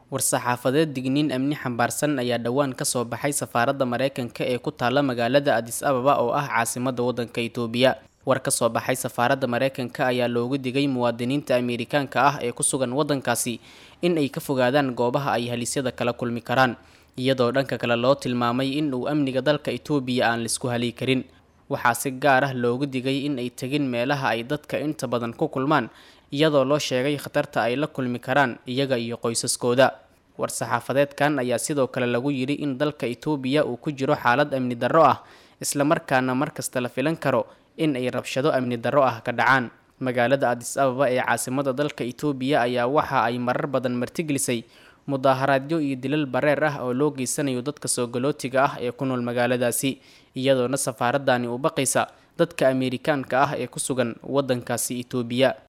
war-saxaafadeed digniin amni xambaarsan ayaa dhowaan kasoo baxay safaaradda mareykanka ee ku taala magaalada adis ababa oo ah caasimadda waddanka itoobiya war ka soo baxay safaaradda mareykanka ayaa loogu digay muwaadiniinta ameerikaanka ah ee ku sugan waddankaasi in ay ka fogaadaan goobaha ay halisyada kala kulmi karaan iyadoo dhanka kale loo tilmaamay in uu amniga dalka itoobiya aan laisku hali karin waxaa si gaar ah loogu digay in ay tegin meelaha ay dadka inta badan ku kulmaan iyadoo loo sheegay khatarta ay la kulmi karaan iyaga iyo qoysaskooda war-saxaafadeedkan ayaa sidoo kale lagu yidhi in dalka itoobiya uu ku jiro xaalad amni darro ah islamarkaana markasta la filan karo in ay rabshado amni darro ah ka dhacaan magaalada adis ababa ee caasimada dalka itoobiya ayaa waxa ay marar badan martigelisay mudaaharaadyo iyo dilal bareer ah oo loo geysanayo dadka soogalootiga ah ee ku nool magaaladaasi iyadoona safaaradani u baqaysa dadka ameerikaanka ah ee ku sugan waddankaasi itoobiya